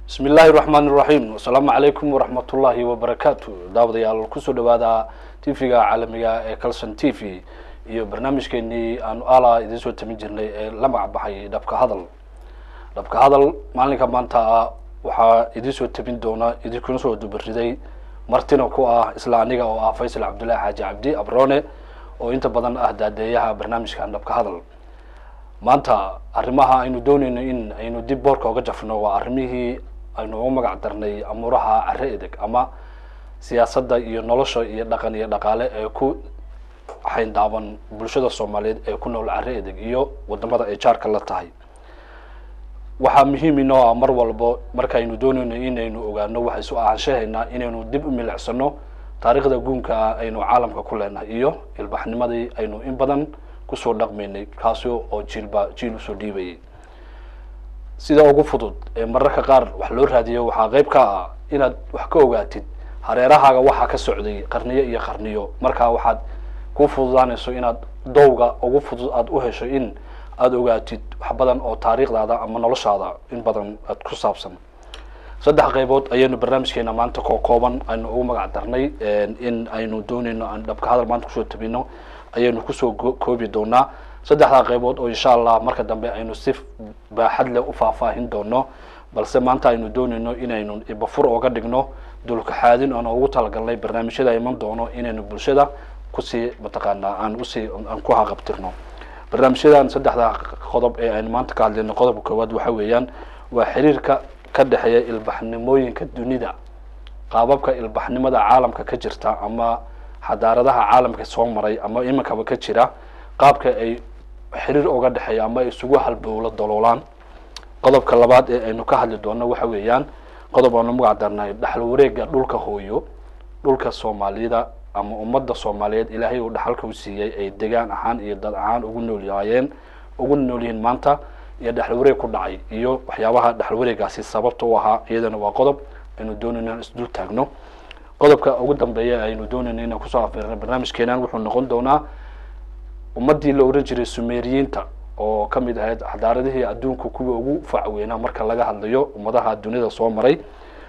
bismi illaahi raxmaan iraxiim asalaamu calaykum waraxmatullaahi wabarakaatu daawadayaal kusoo dhawaada tv-ga caalamiga ee calson t v iyo barnaamijkeenii aanu ala idiin soo tamin jirnay ee la magac baxay dhabka hadal dhabka hadal maalinka maanta ah waxaa idiin soo tabin doona idinkuna soo dubariday martina ku ah isla aniga oo ah faysal cabdullaahi xaaji cabdi abrone oo inta badan ah daadeeyaha barnaamijkan dhabka hadal maanta arrimaha aynu doonayno in aynu dib boorka uga jafno waa arrimihii aynu uga magac darnay amuuraha carre edeg ama siyaasadda iyo nolosha iyo dhaqan iyo dhaqaale ee ku xayndaaban bulshada soomaaliyeed ee ku nool carre edeg iyo wadamada ay jaarka la tahay waxaa muhiim inoo ah mar walbo markaynu doonayno inaynu ogaano waxa isu ahaanshahaynaa inaynu dib u milicsano taariikhda guunka ah aynu caalamka ku leenahay iyo ilbaxnimadii aynu in badan kusoo dhaqmaynay kaasi oo jiilba jiil usoo dhiibayay sida ugu fudud ee mararka qaar wax loo raadiyo waxaa qeyb ka ah inaad wax ka ogaatid hareerahaaga waxaa ka socday qarniyo iyo qarniyo markaa waxaad ku fududaanayso inaad dowga ugu fudud aada u hesho in aada ogaatid wax badan oo taariikhdaada ama noloshaada in badan aad ku saabsan saddex qaybood ayaynu barnaamijkeena maanta koo kooban aynu ugu magac darnay in aynu doonayno aan dhabka hadal maanta kusoo tabino ayaynu kusoo koobi doonaa saddexdaa qaybood oo insha allah marka dambe aynu si baaxad leh u faahfaahin doono balse maanta aynu doonayno inaynu ibafur ooga dhigno dulkaxaadin oona ugu talagalnay barnaamijyada iman doono inaynu bulshada kusii mataqaanaa aan usii aan ku haqabtirno barnaamijyadan saddexdaa qodob ee aynu maanta ka hadlayno qodobka koowaad waxa weeyaan waa xiriirka ka dhexeeya ilbaxnimooyinka dunida qaababka ilbaxnimada caalamka ka jirta ama xadaaradaha caalamka soo maray ama iminkaba ka jira qaabka ay xiriir uga dhexeeya ama ay isugu halbowlo daloolaan qodobka labaad ee aynu ka hadli doono waxa weeyaan qodob aanu magac darnay dhaxal wareega dhulka hooyo dhulka soomaalida ama ummadda soomaaliyeed ilaahay uu dhaxalka u siiyey ay degaan ahaan iyo dad ahaan ugu noolyaayeen ugu nool yihiin maanta iyo dhaxal wareeg ku dhacay iyo waxyaabaha dhaxal wareegaasi sababta u ahaa iyadana waa qodob aynu doonayno in isdul taagno qodobka ugu dambeeya aynu doonayno inaan kusoo afeerno barnaamijkeenan wuxuu noqon doonaa ummaddii la ohan jiray sumeriyiinta oo ka mid ahayd xadaaradihii adduunka kuwa ugu facweynaa marka laga hadlayo ummadaha dunida soo maray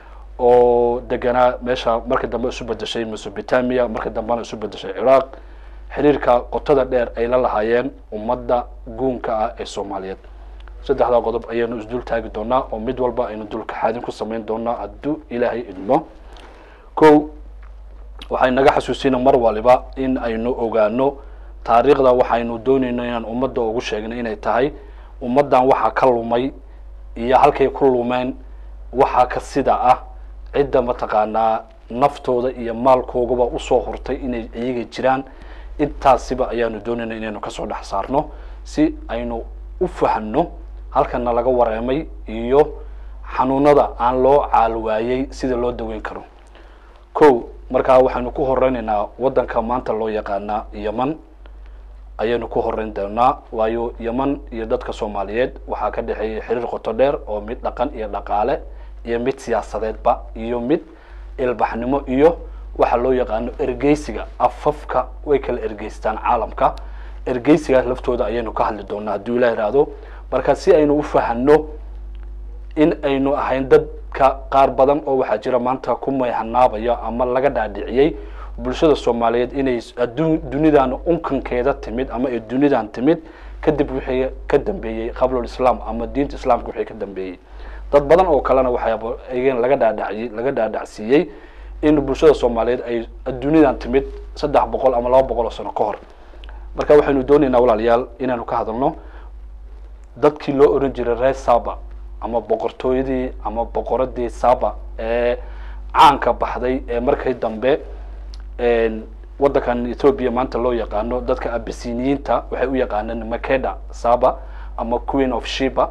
oo deganaa meesha marka dambe isu bedeshay mesopotamia marka dambena isu bedeshay ciraaq xiriirka qotada dheer ay la lahaayeen ummadda guunka ah ee soomaaliyeed saddexdaa qodob ayaynu isdul taagi doonaa oo mid walba aynu dulkaxaadin ku samayn doonaa hadduu ilaahay idmo ko waxay naga xasuusina mar waliba in aynu ogaano taariikhda waxaynu doonayno inaan ummadda ugu sheegno inay tahay ummaddan waxaa ka lumay iyo halkay ku lumeen waxaa ka sida ah cidda mataqaanaa naftooda iyo maalkoogaba usoo hurtay inay iyaga jiraan intaasiba ayaanu doonayna inaynu kasoo dhex saarno si aynu u fahno halkana laga wareemay iyo xanuunada aan loo caalwaayey sida loo daweyn karo ko markaa waxaynu ku horeynaynaa waddanka maanta loo yaqaanaa yeman ayaynu ku horeyn doonaa waayo yeman iyo dadka soomaaliyeed waxaa ka dhexeeyay xiriir qoto dheer oo mid dhaqan iyo dhaqaale iyo mid siyaasadeedba iyo mid ilbaxnimo iyo waxa loo yaqaano ergeysiga afafka way kala ergeystaan caalamka ergeysigaas laftooda ayaynu ka hadli doonaa hadduu ilah ihahdo marka si aynu u fahano in aynu ahayn dadka qaar badan oo waxaa jira maanta ku mayhanaabaya ama laga dhaadhiciyey bulshada soomaaliyeed inay adduun dunidan unkankeeda timid ama ay dunidan timid kadib wixii ka dambeeyey qablul islaam ama diinta islaamka wixii ka dambeeyey dad badan oo kalena waxyaaba ayagana laga dhaadhaciyey laga dhaadhacsiiyey in bulshada soomaaliyeed ay dunidan timid saddex boqol ama laba boqol oo sano ka hor marka waxaynu doonaynaa walaalayaal inaanu ka hadalno dadkii loo oran jiray reer saba ama boqortooyadii ama boqoradii saba ee caanka baxday ee markii dambe waddankan ethoobia maanta loo yaqaano dadka abisiniyiinta waxay u yaqaaneen makeda saba ama queen of shiba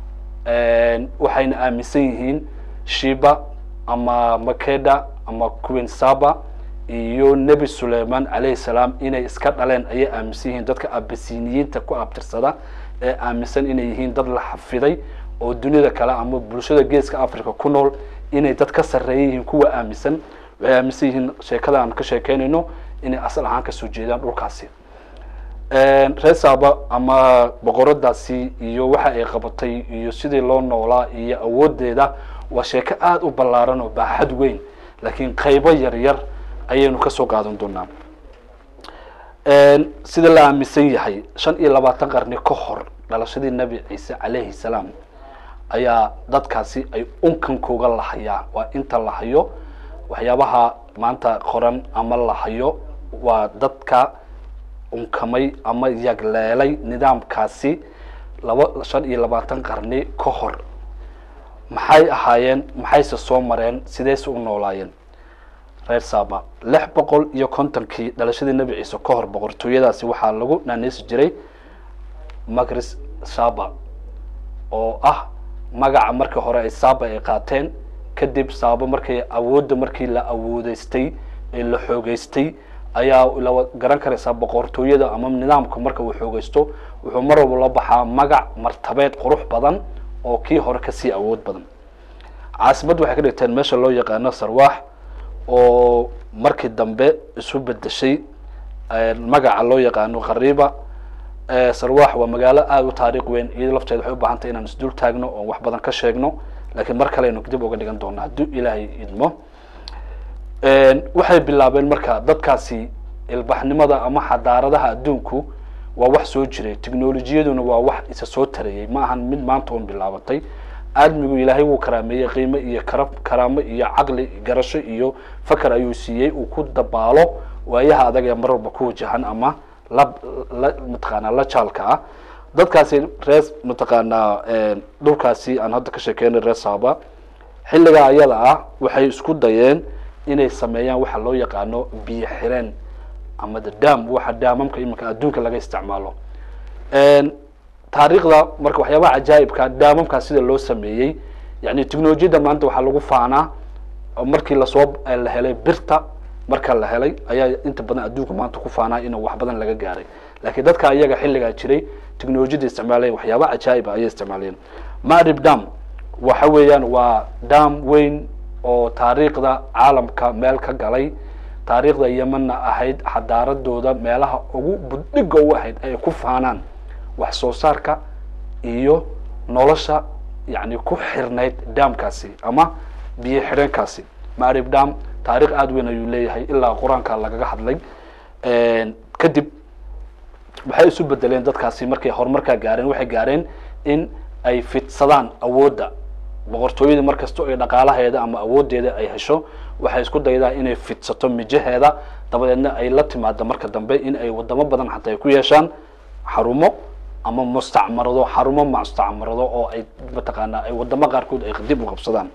waxayna aaminsan yihiin shiba ama makeda ama queen saba iyo nebi suleiman calayhi salaam inay iska dhaleen ayay aaminsan yihiin dadka abisiniyiinta ku abtirsada ee aaminsan inay yihiin dad la xafiday oo dunida kale ama bulshada geeska africa ku nool inay dad ka sarreeya yihiin kuwa aaminsan waxay aaminsan yihiin sheekada aan ka sheekeynayno inay asal ahaan kasoo jeedaan dhulkaasi reer saaba ama boqoradaasi iyo waxa ay qabatay iyo sidii loo noolaa iyo awoodeeda waa sheeko aada u ballaaran oo baaxad weyn laakiin qaybo yar yar ayaynu kasoo qaadan doonaa sida la aaminsan yahay shan iyo labaatan qarni ka hor dhalashadii nebi ciise calayhi salaam ayaa dadkaasi ay unkankooga lahayaa waa inta la hayo waxyaabaha maanta qoran ama la hayo waa dadka unkamay ama yagleelay nidaamkaasi laba shan iyo labaatan qarni ka hor maxay ahaayeen maxayse soo mareen sideyse u noolaayeen reer saba lix boqol iyo kontonkii dhalashadii nebi ciise ka hor boqortooyadaasi waxaa lagu naaneysi jiray magris saba oo ah magaca markii hore ay saba ay qaateen kadib saabo markay awoodda markii la awoodeystay ee la xoogeystay ayaa la garan karaysaa boqortooyada ama nidaamka marka uu xoogeysto wuxuu mar walba la baxaa magac martabeed qurux badan oo kii hore kasii awood badan caasimadda waxay ka dhigteen meesha loo yaqaano sarwaax oo markii dambe isu bedeshay magaca loo yaqaano qariiba sarwaax waa magaalo aada u taariikh weyn iyado lafteeda waxay u baahan tahay inaan isdul taagno oon wax badan ka sheegno laakiin mar kale aynu dib uga dhigan doona hadduu ilaahay idmo waxay bilaabeen marka dadkaasi ilbaxnimada ama xadaaradaha adduunku waa wax soo jiray technolojiyaduna waa wax isa soo tarayey ma ahan mid maanta un bilaabatay aadmigu ilaahay wuu karaameeyey qiimo iyo kara karaamo iyo caqli garasho iyo fakar ayuu siiyey uu ku dabaalo waayaha adag ee mar walba ku wajahan ama la la mataqaanaa la jaalka ah dadkaasi reer mataqaanaa dhulkaasi aan hadda ka sheekeynay reer saaba xilligaa ayada ah waxay isku dayeen inay sameeyaan waxa loo yaqaano biyo xireen ama the dam waxa daamamka iminka adduunka laga isticmaalo taariikhda marka waxyaabaha cajaa'ibka daamamkaa sida loo sameeyey yani technolojiyadda maanta waxaa lagu faanaa markii lasoo la helay birta marka la helay ayaa inta badan adduunka maanta ku faanaa inuu wax badan laga gaaray laakiin dadka iyaga xilligaa jiray technolojiyadda isticmaaleen waxyaaba cajaa'iba ayay isticmaaleen marib dam waxa weeyaan waa dam weyn oo taariikhda caalamka meel ka galay taariikhda yemanna ahayd xadaaradooda meelaha ugu buddhiga u ahayd ay ku faanaan wax soo saarka iyo nolosha yani ku xirnayd damkaasi ama biyo xidheenkaasi marib dam taarikh aada weyn ayuu leeyahay ilaa qur-aanka lagaga hadlay kadib waxay isu bedeleen dadkaasi markay horumarkaa gaareen waxay gaareen in ay fidsadaan awoodda boqortooyadii mar kasta ay dhaqaalaheeda ama awooddeeda ay hesho waxay isku daydaa inay fidsato mijaheeda dabadeedna ay la timaado marka dambe in ay wadamo badan xataa ay ku yeeshaan xarumo ama mustacmarado xarumo mustacmarado oo ay mataqaanaa ay wadamo qaarkood ay dib u qabsadaan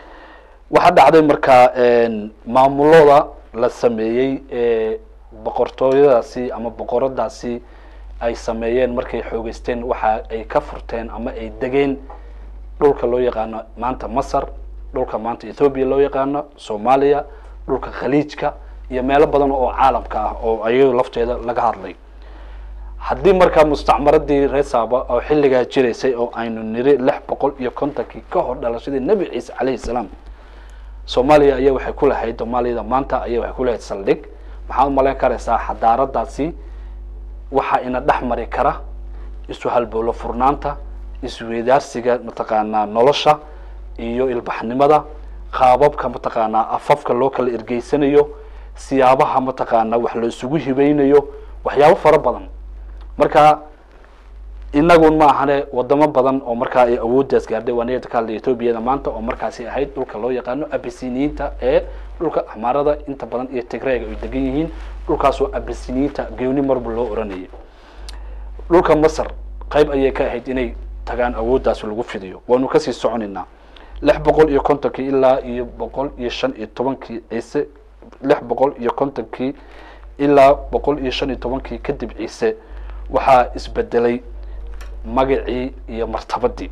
waxaa dhacday markaa maamulooda la sameeyey ee boqortooyadaasi ama boqoradaasi ay sameeyeen markay xoogeysteen waxa ay ka furteen ama ay degeen dhulka loo yaqaano maanta masar dhulka maanta ethoobiya loo yaqaano soomaaliya dhulka khaliijka iyo meelo badan oo caalamka ah oo ayaga lafteeda laga hadlay haddii markaa mustacmaradii reer saaba oo xilligaa jiraysay oo aynu niri lix boqol iyo kontonkii ka hor dhalashadii nebi ciise calayhi salaam soomaaliya ayaa waxay ku lahayd soomaaliyada maanta ayaa waxay ku lahayd saldhig maxaad umalayn karaysaa xadaaradaasi waxaa ina dhex mari kara isu halbowlo furnaanta isweydaarsiga mataqaanaa nolosha iyo ilbaxnimada qaababka mataqaanaa afafka loo kala ergeysanayo siyaabaha mataqaanaa wax la isugu hibeynayo waxyaabo fara badan marka inagun ma ahane wadamo badan oo markaa ay awooddaas gaardhay waa niyada ka hadlay ethoobiada maanta oo markaasi ahayd dhulka loo yaqaano abisiniyiinta ee dhulka axmaarada inta badan iyo tigreega ay degan yihiin dhulkaasoo abisiniyiinta geoni marba loo oranayay dhulka masar qayb ayay ka ahayd inay tagaan awooddaas lagu fidiyo waanu kasii soconaynaa lix boqol iyo kontonkii ilaa iyo boqol iyo shan iyo tobankii ciise lix boqol iyo kontonkii ilaa boqol iyo shan iyo tobankii kadib ciise waxaa isbedelay magacii iyo martabadii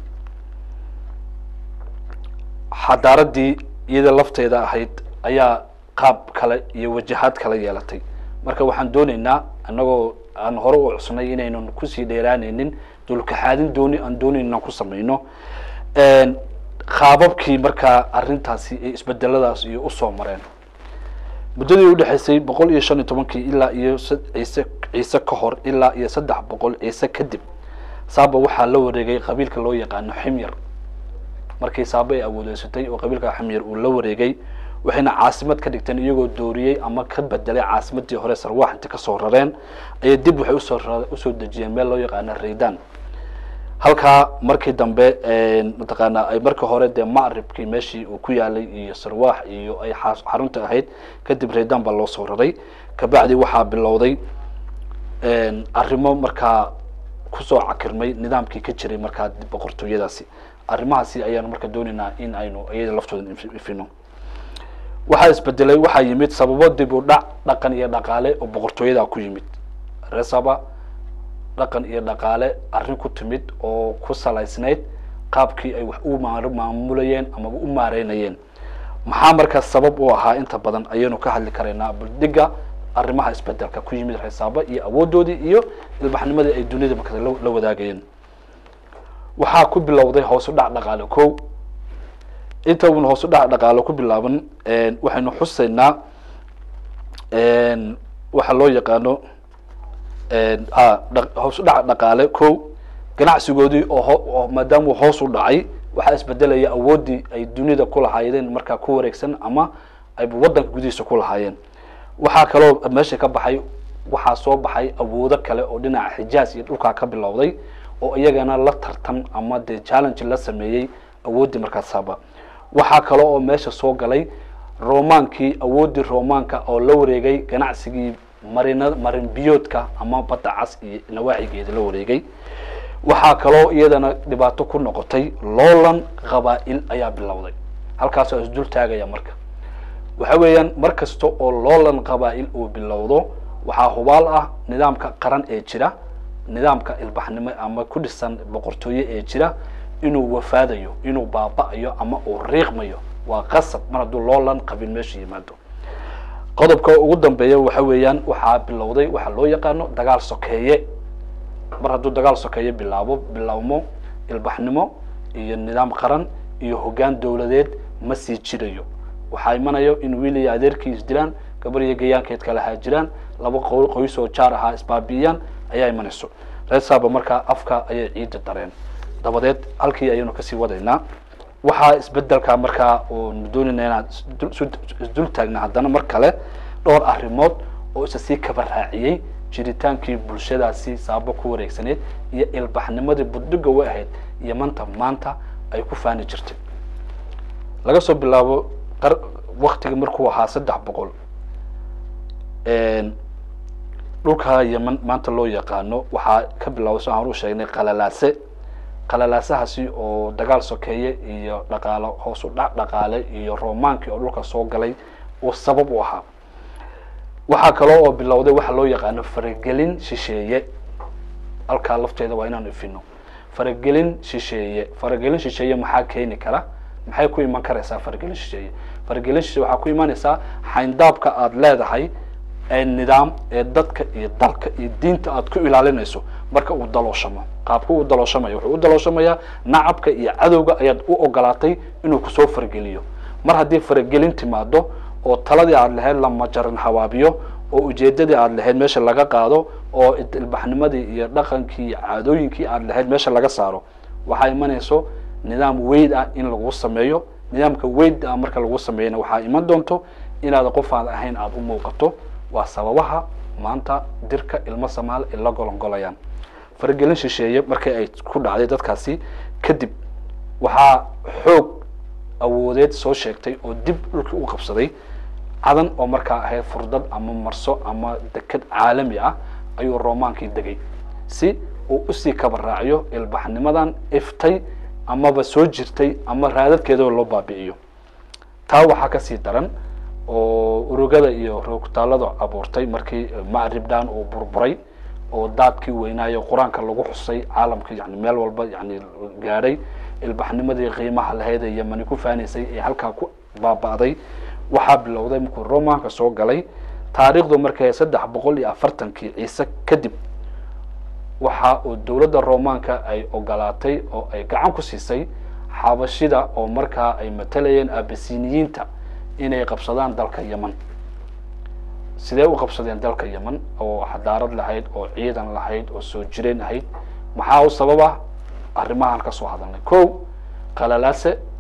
xadaaradii iyada lafteeda ahayd ayaa qaab kale iyo wajahaad kala yeelatay marka waxaan dooneynaa annagoo aan hore u cusnay inaynan kusii dheeraaneynin dulkaxaadin dooni aan dooneyn inaan ku samayno qaababkii markaa arrintaasi ay isbedeladaas iyo usoo mareen muddadii udhexaysay boqol iyo shan iyo tobankii ilaa iyo ciise ciise ka hor ilaa iyo saddex boqol ciise kadib saaba waxaa la wareegay qabiilka loo yaqaano ximyar markii saaba ay awoodeysatay oo qabiilka xamyar uu la wareegay waxayna caasimad ka dhigteen iyagoo dooriyey ama ka bedelay caasimadii hore sarwaax inta kasoo rareen ayay dib waxay usoo usoo dejiyeen meel loo yaqaana raydan halkaa markii dambe mataqaana ay markii hore dee macribkii meeshii uu ku yaalay iyo sarwaax iyo ay xarunta ahayd kadib raydan baa loo soo raray kabacdi waxaa bilowday arrimo markaa kusoo cakirmay nidaamkii ka jiray markaa boqortooyadaasi arrimahaasi ayaanu marka doonaynaa in aynu iyada laftooda ifino waxaa isbedelay waxaa yimid sababo dib u dhac dhaqan iyo dhaqaale oo boqortooyada ku yimid resaba dhaqan iyo dhaqaale arrin ku timid oo ku salaysnayd qaabkii ay wax u maamulayeen ama u maareynayeen maxaa markaas sabab u ahaa inta badan ayaynu ka hadli karaynaa buldhiga arrimaha isbedelka ku yimid reesaaba iyo awoodoodii iyo ilbaxnimadii ay duniyada markaas la wadaagayeen waxaa ku bilowday hoos u dhac dhaqaale ko inta uuna hoos u dhac dhaqaale ku bilaaban waxaynu xusaynaa waxa loo yaqaano hoos u dhac dhaqaale ko ganacsigoodii oo maadaama uu hoos u dhacay waxaa isbedelaya awooddii ay dunida ku lahaayeen markaa ku wareegsan ama ay waddanka gudihiisa ku lahaayeen waxaa kaloo meesha ka baxay waxaa soo baxay awoodo kale oo dhinaca xijaas iyo dhulkaa ka bilowday oo iyagana la tartan ama dee challenge la sameeyey awooddii markaas saaba waxaa kale oo meesha soo galay romaankii awooddii romaanka oo la wareegay ganacsigii marina marin biyoodka ama badda cas iyo nawaaxigeeda la wareegay waxaa kaloo iyadana dhibaato ku noqotay loolan qabaa-il ayaa bilowday halkaasoo isdul taagaya marka waxa weeyaan mar kasta oo loolan qabaa-il uu bilowdo waxaa hubaal ah nidaamka qaran ee jira nidaamka ilbaxnimo ama ku dhisan boqortooye ee jira inuu wafaadayo inuu baaba-ayo ama uu riiqmayo waa qasab mar hadduu loolan qabin meesha yimaado qodobka ugu dambeeya waxa weeyaan waxaa bilowday waxaa loo yaqaano dagaal sokeeye mar hadduu dagaal sokeeye bilaabo bilaabmo ilbaxnimo iyo nidaam qaran iyo hoggaan dowladeed ma sii jirayo waxaa imanayo in wiil iyo adeerkii isdilaan gabar iyo gayaankeed kala haajiraan laba qoys oo jaar ahaa isbaabi'iyaan ayaa imanayso reesaaba markaa afka ayay ciidda dareen dabadeed halkii ayaynu kasii wadaynaa waxaa isbedelka markaa oonu doonayna inaan isdul taagna haddana mar kale dhowr arrimood oo isa sii kaba raaciyey jiritaankii bulshadaasi saabo ku wareegsaneyd iyo ilbaxnimadii buddhiga way ahayd iyo manta maanta ay ku faani jirtay laga soo bilaabo waktiga markuu ahaa saddex boqol dhulka yeman maanta loo yaqaano waxaa ka bilaabo si aan u sheegnay qalalaase qalalaasahaasi oo dagaal sokeeye iyo dhaqaalo hoos u dhac dhaqaale iyo romaankii oo dhulka soo galay uu sabab u ahaa waxaa kaloo oo bilowday waxa loo yaqaano faragelin shisheeye halkaa lafteeda waa inaan ifino faragelin shisheeye faragelin shisheeye maxaa keeni kara maxay ku iman karaysaa faragelin shisheeye faragelin shisheeye waxaa ku imanaysaa xayndaabka aada leedahay ee nidaam ee dadka iyo dalka iyo diinta aada ku ilaalinayso marka uu dalooshamo qaabka uu dalooshamayo wuxuu u dalooshamaya nacabka iyo cadowga ayaad u ogolaatay inuu kusoo farageliyo mar haddii faragelin timaado oo taladii aada lahayd la majaran hawaabiyo oo ujeedadii aada lahayd meesha laga qaado oo ilbaxnimadii iyo dhaqankii iyo caadooyinkii aada lahayd meesha laga saaro waxaa imanayso nidaam weyd ah in lagu sameeyo nidaamka weyd ah marka lagu sameeyana waxaa iman doonto inaad qof aan ahayn aada u muuqato waa sababaha maanta dirka ilmo samaal ay la golongolayaan faragelin shisheeye markii ay ku dhacday dadkaasi kadib waxaa xoog awoodeed soo sheegtay oo dib dhulkii u qabsaday cadan oo markaa ahayd furdad ama marso ama deked caalami ah ayuu romaankii degay si uu usii kaba raaciyo ilbaxnimadan iftay amaba soo jirtay ama raadadkeedaba loo baabi'iyo taa waxaa kasii daran oo urugada iyo roogtaalada abuurtay markii macribdan uu burburay oo daadkii weynaayo qur-aanka lagu xusay caalamka yani meel walba yani gaadhay ilbaxnimadii qiimaha lahayd ee yemani ku faanaysay ee halkaa ku baaba'day waxaa bilowday markuu romaanka soo galay taariikhdu markay saddex boqol iyo afartankii ciise kadib waxa uu dowladda romaanka ay ogolaatay oo ay gacan ku siisay xabashida oo markaa ay matalayeen abasiniyiinta inay qabsadaan dalka yeman sidee u qabsadeen dalka yeman oo xadaarad lahayd oo ciidan lahayd oo soo jireen ahayd maxaa u sababa arrimahan ka soo hadalnay ko qalalaase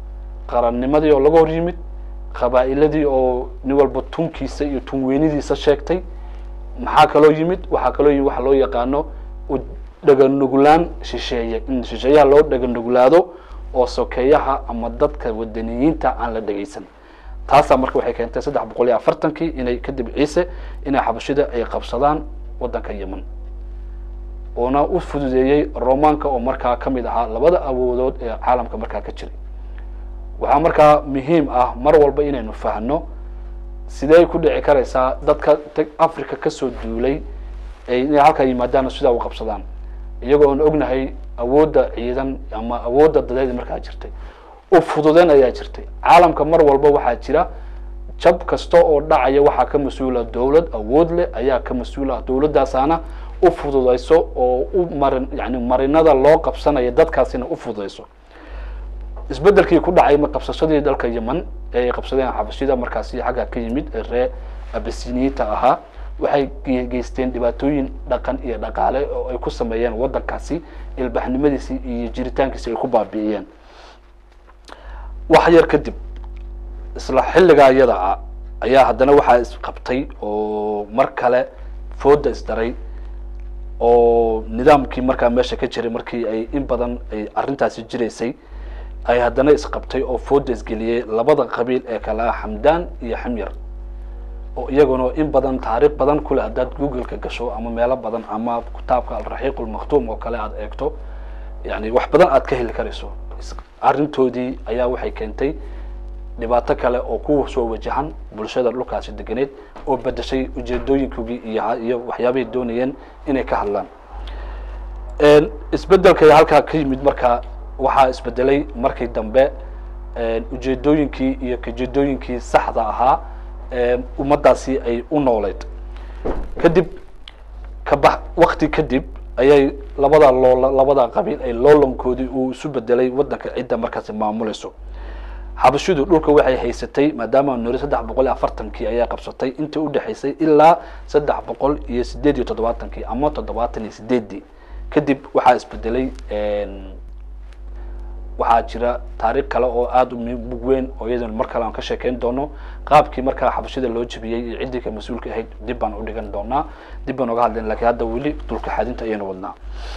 qarannimadii oo laga hor yimid qabaa'iladii oo nin walba tunkiisa iyo tunweynidiisa sheegtay maxaa kaloo yimid waxaa kaloo yimid waxa loo yaqaano dhaganuglaan shisheeye in shisheeyaha loo dhaganuglaado oo sokeeyaha ama dadka wadaniyiinta aan la dhegeysan taasaa marka waxay keentay saddex boqol iyo afartankii inay kadib ciise inay xabashida ay qabsadaan waddanka yemen oona u fududeeyey romaanka oo markaa ka mid ahaa labada awoodood ee caalamka markaa ka jiray waxaa markaa muhiim ah mar walba inaynu fahno sidee ku dhici karaysaa dadka africa kasoo duulay inay halkaa yimaadaan sidaa u qabsadaan iyagoo aan ognahay awoodda ciidan ama awoodda dadeed markaa jirtay u fududeen ayaa jirtay caalamka mar walba waxaa jira jab kasta oo dhacaya waxaa ka mas-uula dowlad awood leh ayaa ka mas-uula dowladaasaana u fududayso oo u marin yani marinada loo qabsanaya dadkaasina u fududayso isbedelkii ku dhacay qabsashadii dalka yemen ee ay qabsadeen xabashida markaasi xagga ka yimid ee ree abasiniyiinta ahaa waxay geysteen dhibaatooyin dhaqan iyo dhaqaale oo ay ku sameeyeen waddankaasi ilbaxnimadiisii iyo jiritaankiisi ay ku baabi'iyeen wax yar kadib isla xilligaa iyada ah ayaa haddana waxaa isqabtay oo mar kale fooda isdaray oo nidaamkii markaa meesha ka jiray markii ay in badan ay arrintaasi jiraysay ay haddana isqabtay oo fooda isgeliyey labada qabiil ee kale ah xamdaan iyo xamyar oo iyaguna in badan taariikh badan kule haddaad google-ka gasho ama meelo badan ama kitaabka alraxiiq ulmaktuum oo kale aada eegto yani wax badan aad ka heli karayso arrintoodii ayaa waxay keentay dhibaato kale oo ku soo wajahan bulshada dhulkaasi deganeed oo bedeshay ujeedooyinkoogii iyo iyo waxyaabahay doonayeen inay ka hadlaan isbedelkay halkaa ka yimid markaa waxaa isbedelay markii dambe ujeedooyinkii iyo kajeedooyinkii saxda ahaa ummaddaasi ay u nooleyd kadib kaba wakti kadib ayay labada loo labada qabiil ay loolankoodii uu isu bedelay waddanka cidda markaasi maamulayso xabashidu dhulka waxay haysatay maadaama nori saddex boqol iyo afartankii ayaa qabsatay intii udhexaysay ilaa saddex boqol iyo sideed iyo toddobaatankii ama toddobaatan iyo sideeddii kadib waxaa isbedelay waxaa jira taariikh kale oo aada u mug weyn oo iyadana mar kale aan ka sheekeyn doono qaabkii markaa xabashida loo jebiyey iyo ciddii ka mas-uulka ahayd dib baan udhigan doonaa dib baan oga hadlayn lakiin hadda weli dulka xadinta ayaynu wadnaa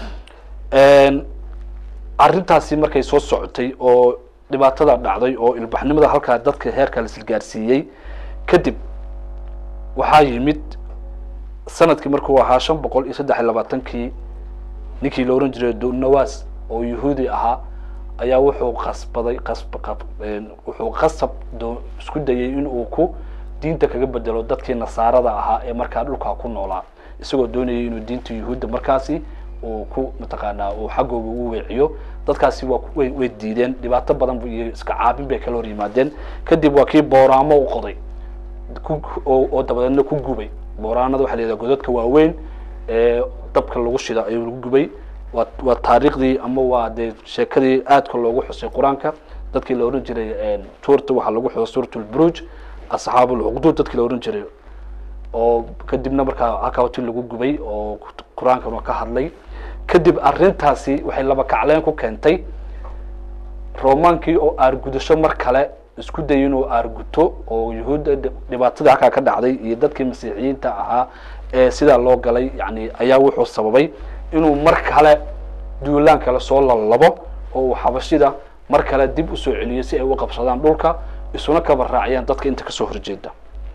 arrintaasi markay soo socotay oo dhibaatada dhacday oo ilbaxnimada halkaa dadka heerka lasilgaarsiiyey kadib waxaa yimid sanadkii markuu ahaa shan boqol iyo saddex iyo labaatankii ninkii la ohan jiray dunawas oo yahuudi ahaa ayaa wuxuu qasbaday qasb wuxuu qasab doo isku dayay in uu ku diinta kaga bedelo dadkii nasaarada ahaa ee markaa dhulkaa ku noolaa isagoo doonayay inuu diinta yuhuudda markaasi uu ku mataqaanaa uu xaggooga u weeciyo dadkaasi waa way way diideen dhibaato badan iyo iska caabin bay kala hor yimaadeen kadib waa kii booraamo u qoday ku oo dabadeedna ku gubay booraanada waxa la yidhaha godadka waaweyn ee dabka lagu shida ayuu lagu gubay waa waa taariikhdii ama waa dee sheekadii aadka loogu xusay qur-aanka dadkii la ohan jiray suurta waxaa lagu xusay suurat lburuj asxaab ulcuqduud dadkii la ohan jiray oo kadibna markaa halkaati lagu gubay oo qur-aankan waa ka hadlay kadib arrintaasi waxay laba kacleen ku keentay romaankii oo aargudasho mar kale isku dayay inuu aarguto oo yuhuudda dhibaatadii halkaa ka dhacday iyo dadkii masiixiyiinta ahaa ee sidaa loo galay yani ayaa wuxuu sababay inuu mar kale duulaan kale soo lalabo oo uu xabashida mar kale dib usoo celiyo si ay u qabsadaan dhulka isuna kaba raaciyaan dadka inta kasoo horjeeda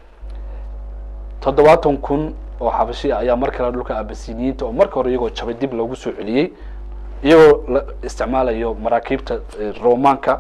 toddobaatan kun oo xabashi ah ayaa mar kale dhulka abasiniyiinta oo marka hore iyagoo jabay dib loogu soo celiyey iyagoo la isticmaalayo maraakiibta romaanka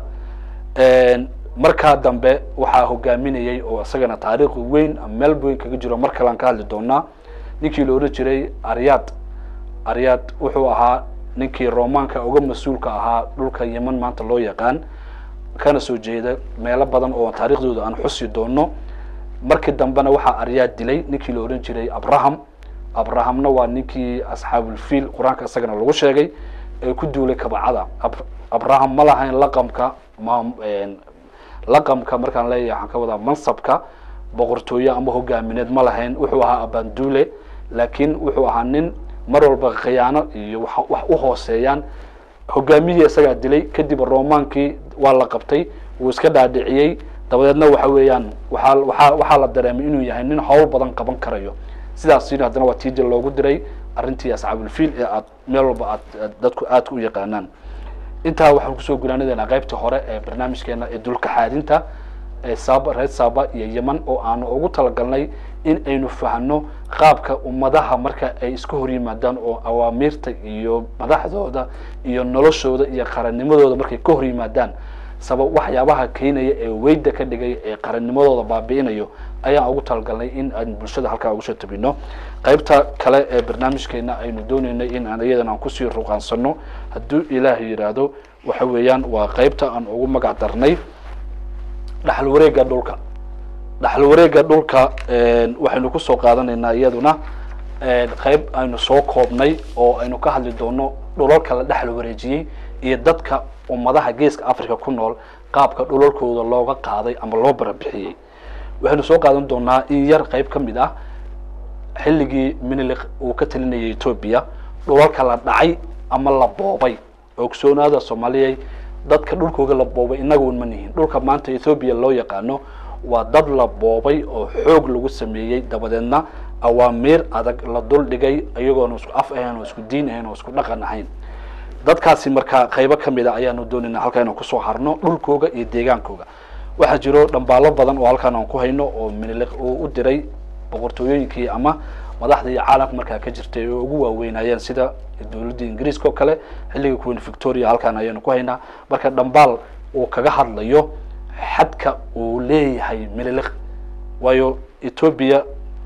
markaa dambe waxaa hogaaminayay oo isagana taariikh weyn meel weyn kaga jiro mar kale aan ka hadli doonaa ninkii la ohan jiray aryad aryad wuxuu ahaa ninkii romaanka uga mas-uulka ahaa dhulka yeman maanta loo yaqaan kana soo jeeda meelo badan oo taariikhdooda aan xusi doono markii dambena waxaa aryaad dilay ninkii la ohan jiray abraham abrahamna waa ninkii asxaabulfiil qur-aanka isagana lagu sheegay ee ku duulay kabacada abraham ma lahayn laqamka ma laqamka markaan leeyahay waxaan ka wadaa mansabka boqortooye ama hogaamineed ma lahayn wuxuu ahaa abanduule laakiin wuxuu ahaa nin mar walba khiyaano iyo wax u hooseeyaan hogaamiyihii isagaa dilay kadib romaankii waa la qabtay wuu iska dhaadhiciyey dabadeedna waxa weeyaan waxaa waxaa waxaa la dareemay inuu yahay nin howl badan qaban karayo sidaasina haddana waa tiija loogu diray arrintii asxaabulfiil ee aad meel walba aad aad dadku aadka u yaqaanaan intaa waxaan kusoo gunaanadeena qaybta hore ee barnaamijkeena ee dulka xaadinta ee saaba reer saaba iyo yeman oo aanu ugu talagalnay in aynu fahno qaabka ummadaha marka ay iska hor yimaadaan oo awaamiirta iyo madaxdooda iyo noloshooda iyo qarannimadooda markay ka hor yimaadaan sabab waxyaabaha keenaya ee weyda ka dhigay ee qarannimadooda baabi'inayo ayaan ugu talagalnay in aan bulshada halkaa ugu soo tabino qaybta kale ee barnaamijkeena aynu dooneynay in aan iyadan aan kusii ruqaansano hadduu ilaahay yidhaahdo waxa weeyaan waa qaybta aan ugu magac darnay dhaxal wareega dhulka dhaxal wareega dhulka waxaynu kusoo qaadanaynaa iyaduna qayb aynu soo koobnay oo aynu ka hadli doono dhulalka la dhexal wareejiyey iyo dadka ummadaha geeska africa ku nool qaabka dhulalkooda looga qaaday ama loo barabixiyey waxaynu soo qaadan doonaa in yar qayb ka mid ah xilligii minilik uu ka talinayay etoobiya dhulalka la dhacay ama la boobay ogsoonaada soomaaliyay dadka dhulkooga la boobay inagun ma nihin dhulka maanta ethoobiya loo yaqaano waa dad la boobay oo xoog lagu sameeyey dabadeedna awaamiir adag la dul dhigay iyagoona isku af ahayn oo isku diin ahayn oo isku dhaqan ahayn dadkaasi markaa qaybo ka mid a ayaanu doonayna halkaa inaan kusoo harno dhulkooga iyo deegaankooga waxaa jiro dhambaalo badan oo halkaan aan ku hayno oo miniliq uu u diray boqortooyooyinkii ama madaxda iyo caalamka markaa ka jirtay oo ugu waaweynayeen sida dowladda ingiriiska oo kale xilliga queen victoria halkaan ayaanu ku haynaa marka dhambaal uu kaga hadlayo xadka uu leeyahay mililiq waayo etoobiya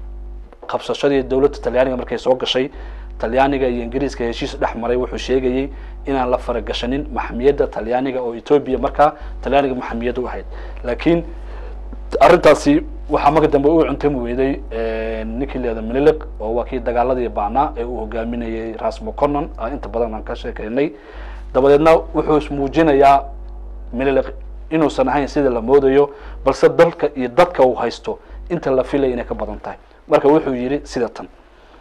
qabsashadii dowladda talyaaniga markay soo gashay talyaaniga iyo ingiriiska heshiis dhex maray wuxuu sheegayey inaan la faragashanin maxamiyadda talyaaniga oo etoobiya markaa talyaaniga maxamiyad u ahayd laakiin arrintaasi waxaa marka dambe u cuntami weyday ninkii leeda miniliq oo waa kii dagaaladii baanaa ee uu hogaaminayay ras moconon inta badan aan ka sheekeynay dabadeedna wuxuu ismuujinayaa miniliq inuusan ahayn sida la moodayo balse dalka iyo dadka uu haysto inta la filaya inay ka badan tahay marka wuxuu yidhi sida tan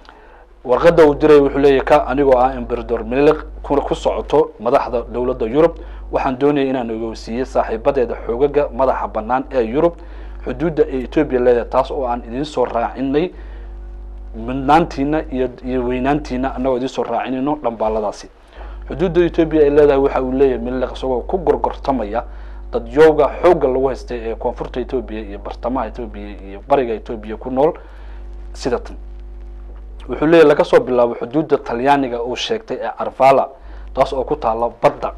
warqadda uu diray wuxuu leeyahy ka anigoo ah emberador miniliq kuna ku socoto madaxda dowladda yurub waxaan doonayay inaan ogeysiiyey saaxiibadeeda xoogaga madaxa bannaan ee yurub xuduudda ee etoobiya leedahay taas oo aan idiin soo raacinay midnaantiina iyo iyo weynaantiina annagoo idiin soo raacinayno dhambaaladaasi xuduudda etoobiya ay leedahay waxa uu leeyahay miniliq isagoo ku gorgortamaya dadyooga xoogga lagu haystay ee koonfurta etoobiya iyo bartamaha etoobiya iyo bariga etoobiya ku nool sida tan wuxuu leeyahy laga soo bilaabo xuduudda talyaaniga uu sheegtay ee arvala taas oo ku taala badda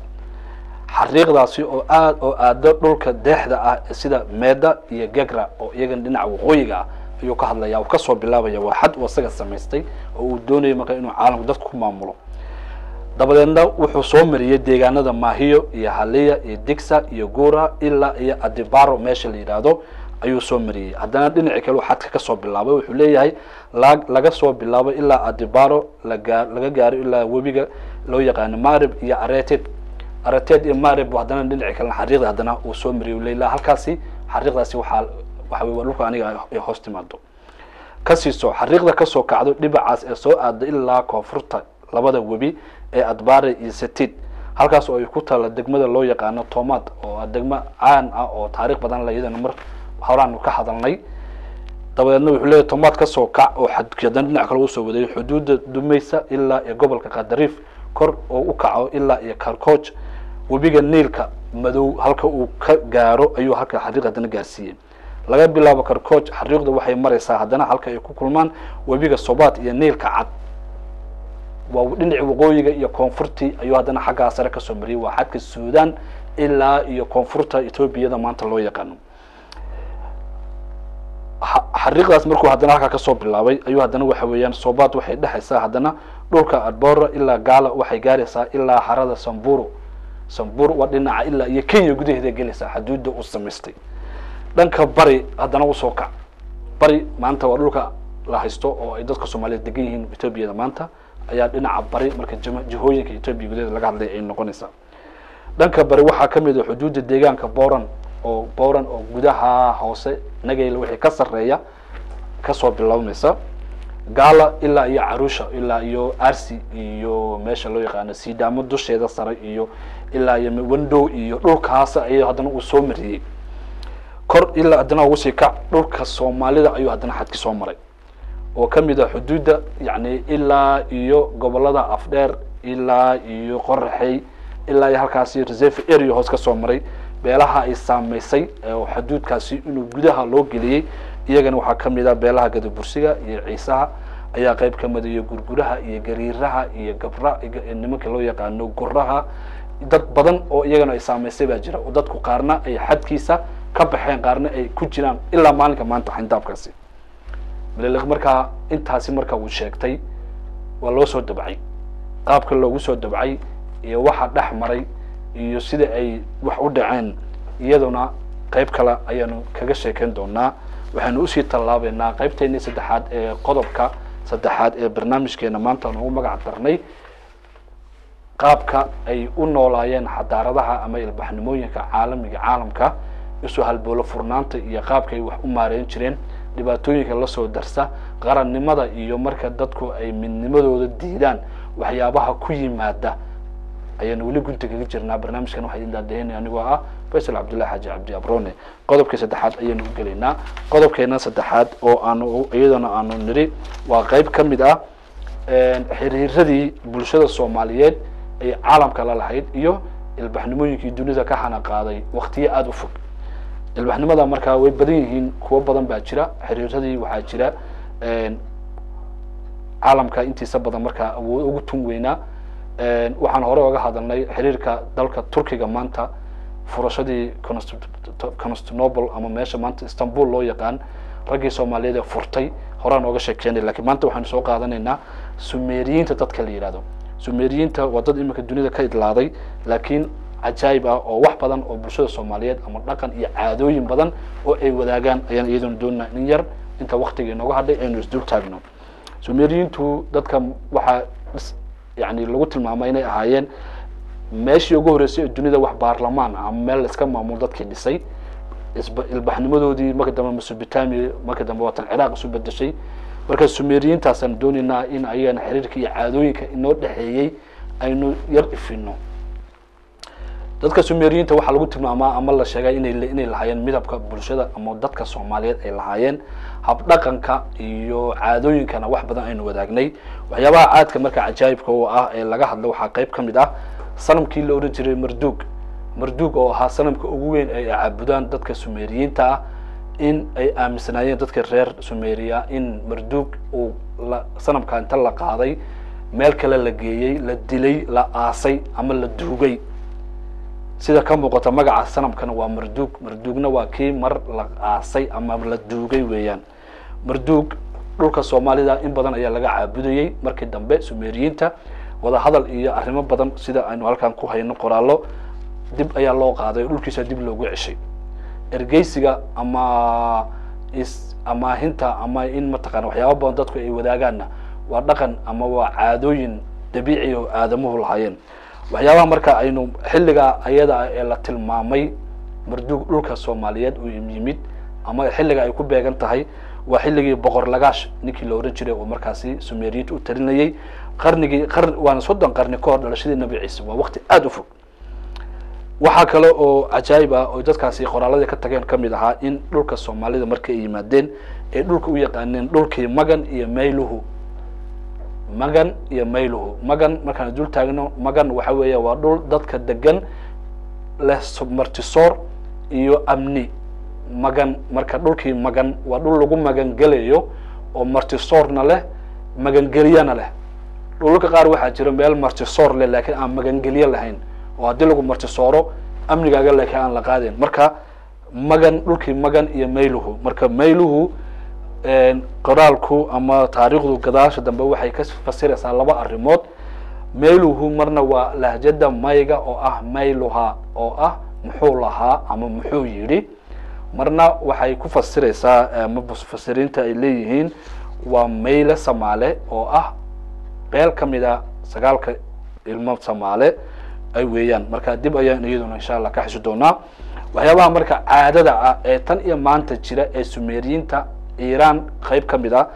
xariiqdaasi oo aad oo aado dhulka deexda ah sida meeda iyo gegra oo iyagan dhinaca waqooyiga ah ayuu ka hadlaya uu kasoo bilaabaya waa xad uu isaga samaystay oo uu doonayo marka inuu caalamku dadka ku maamulo dabadeedna wuxuu soo mariyey deegaanada maahiyo iyo haliya iyo digsa iyo gura ilaa iyo adibaro meesha la yidhaahdo ayuu soo mariyey haddana dhinacii kale uu xadka kasoo bilaabay wuxuu leeyahay la laga soo bilaabo ilaa adibaro lagaa laga gaaro ilaa webiga loo yaqaano marib iyo areted areted iyo marib haddana dhinaci kalena xariiqda haddana uu soo mariyay leila halkaasi xariiqdaasi waxaa waxa wey waa dhulka aniga ay hoos timaado kasiiso xariiqda kasoo kacdo dhibacaas ee soo aada ilaa koonfurta labada webi ee adbare iyo setid halkaas oo ay ku taalla degmada loo yaqaano tomad oo degmo caan ah oo taariikh badan la iyadana mar horaanu ka hadalnay dabadeedna wuxuu leeyahy tomad kasoo kac oo xadki haddana dhinac kale usoo waday xuduudda dumaysa ilaa iyo gobolka kadariif kor oo u kaco ilaa iyo karcooj webiga niilka madow halka uu ka gaaro ayuu halka xariiq haddana gaarsiiyey laga bilaabo karcooj xariiqdu waxay maraysaa haddana halka ay ku kulmaan webiga sobaad iyo niilka cad waa dhinaci waqooyiga iyo koonfurtii ayuu haddana xaggaa sare kasoo mariyay waa xadka suudan ilaa iyo koonfurta etoobiyada maanta loo yaqaano xariiqdaas markuu haddana halkaa kasoo bilaabay ayuu haddana waxa weeyaan sobaad waxay dhexaysaa haddana dhulka adbora ilaa gaala waxay gaaraysaa ilaa harada samburu sambur waa dhinaca ilaa iyo kenya gudaheeda gelaysaa xaduudda uu samaystay dhanka bari haddana usoo kac bari maanta waa dhulka la haysto oo ay dadka soomaaliyeed degan yihiin etoobiyada maanta ayaa dhinaca bari marka jihooyinka etoobiya gudaheeda laga hadlay ay noqonaysaa dhanka bari waxaa kamid a xuduudda deegaanka boran oo boran oo gudaha hoose nagayla wixii ka sarreeya kasoo bilaabmaysa gaala ilaa iyo carusha ilaa iyo arsi iyo meesha loo yaqaano sidaamo dusheeda sare iyo ilaa iyo wendow iyo dhulkaas ayuu haddana uu soo mariyey kor ilaa haddana ugu sii kac dhulka soomaalida ayuu haddana xadki soo maray oo ka mid ah xuduudda yacni ilaa iyo gobolada afdheer ilaa iyo qoraxey ilaa iyo halkaasi reserve area hoos ka soo maray beelaha ay saameysay oo xuduudkaasi inuu gudaha loo geliyey iyagana waxaa ka mid ah beelaha gadabursiga iyo ciisaha ayaa qayb ka mid iyo gurguraha iyo gariiraha iyo gabra nimanka loo yaqaano guraha dad badan oo iyagana ay saameysay baa jira oo dadku qaarna ay xadkiisa ka baxeen qaarna ay ku jiraan ilaa maalinka maanta xindaabkaasi maliliq markaa intaasi marka uu sheegtay waa loo soo dabcay qaabka loogu soo dabcay iyo waxa dhex maray iyo sida ay wax u dhaceen iyaduna qayb kale ayaanu kaga sheekeyn doonaa waxaanu usii tallaabeynaa qaybteennii saddexaad ee qodobka saddexaad ee barnaamijkeena maanta aan ugu magac darnay qaabka ay u noolaayeen xadaaradaha ama ilbaxnimooyinka caalamiga caalamka isu halboolo furnaanta iyo qaabka ay wax u maareyn jireen dhibaatooyinka lasoo darsa qarannimada iyo marka dadku ay midnimadooda diidaan waxyaabaha ku yimaada ayaanu weli gunta kaga jirnaa barnaamijkan waxaa idin daadaheynaya anigoo ah faysal cabdullahi xaaji cabdi abrone qodobkii saddexaad ayaanu u gelaynaa qodobkeena saddexaad oo aanu iyadana aanu nidhi waa qayb ka mid ah xiriiradii bulshada soomaaliyeed ay caalamka la lahayd iyo ilbaxnimooyinkii dunida ka hana qaaday waktiyo aada u fog ilbaxnimada markaa way badan yihiin kuwo badan baa jira xiriiradii waxaa jira caalamka intiisa badan markaa awood ugu tun weynaa waxaan hore oga hadalnay xiriirka dalka turkiga maanta furashadii constantinople ama meesha maanta istanbul loo yaqaan raggii soomaaliyeed ee furtay horaan ooga sheekeynay lakiin maanta waxaanu soo qaadanaynaa sumeriyiinta dadka la yihahdo sumeriyiinta waa dad iminka dunida ka idlaaday laakiin cajaayib ah oo wax badan oo bulshada soomaaliyeed ama dhaqan iyo caadooyin badan oo ay wadaagaan ayaan iyaduna doonaa in yar inta waktiga inooga hadhay aynu isdul taagno sumeriyiintu dadka waxaa yani lagu tilmaamay inay ahaayeen meeshii ugu horreysay ee dunida wax baarlamaan ah ama meel iska maamul dadkii dhisay isba ilbaxnimadoodii marka dambe mesopotamia marka dambe waatan ciraaq isu bedeshay marka sumeriyiintaasaan doonaynaa in ayagana xiriirka iyo caadooyinka inoo dhexeeyey aynu yar ifino dadka sumeriyiinta waxaa lagu tilmaamaa ama la sheegay inay inay lahaayeen midabka bulshada ama dadka soomaaliyeed ay lahaayeen habdhaqanka iyo caadooyinkana wax badan aynu wadaagnay waxyaabaha caadka marka cajaayibka u ah ee laga hadlo waxaa qayb ka mid ah sanamkii la odhan jiray marduug marduug oo ahaa sanamka ugu weyn ay caabudaan dadka sumeriyiinta ah in ay aaminsanaayeen dadka reer sumeria in marduug uu la sanamka inta la qaaday meel kale la geeyey la dilay la aasay ama la duugay sida ka muuqata magaca sanamkana waa marduug marduugna waa kii mar la aasay ama la duugay weeyaan marduug dhulka soomaalida in badan ayaa laga caabudayey markii dambe sumeriyiinta wadahadal iyo arrimo badan sida aynu halkan ku hayno qoraallo dib ayaa loo qaaday oo dhulkiisa dib loogu ceshay ergeysiga ama is amaahinta ama in mataqana waxyaaba badan dadku ay wadaagaanna waa dhaqan ama waa caadooyin dabiici oo aadamuhu lahaayeen waxyaabaha marka aynu xilligaa ayada ah ee la tilmaamay marduug dhulka soomaaliyeed uu yimid ama xilliga ay ku beegan tahay waa xilligii boqor lagaash ninkii la ohan jiray oo markaasi sumeriyiinta u talinayay qarnigii qarn waana soddon qarni ka hor dhalashadii nabi ciise waa waqti aada u fog waxaa kale oo cajaayib ah oo dadkaasi qoraaladii ka tageen kamid ahaa in dhulka soomaalida markii ay yimaadeen ay dhulka u yaqaaneen dhulkii magan iyo mayluhu magan iyo mayluhu magan markaan dul taagno magan waxa weeya waa dhul dadka degan leh martisoor iyo amni magan marka dhulkii magan waa dhul lagu magangelayo oo martisoorna leh magangelyana leh dhulka qaar waxaa jira meel martisoor leh laakiin aan magangelyo lahayn oo haddii lagu martisooro amnigaaga laakiin aan la qaadeen marka magan dhulkii magan iyo mayluhu marka mayluhu qoraalku ama taariikhdu gadaasha dambe waxay ka fasiraysaa laba arrimood mayluhu marna waa lahjada mayga oo ah mayluha oo ah muxuu lahaa ama muxuu yidhi marna waxay ku fasiraysaa ama mufasiriinta ay leeyihiin waa mayle samaale oo ah beel ka mid a sagaalka ilmo samaale ay weeyaan marka dib ayaan iyaduna insha allah ka xisi doonaa waxyaabaha marka caadada ah ee tan iyo maanta jira ee sumeriyiinta iiraan qayb ka mid ah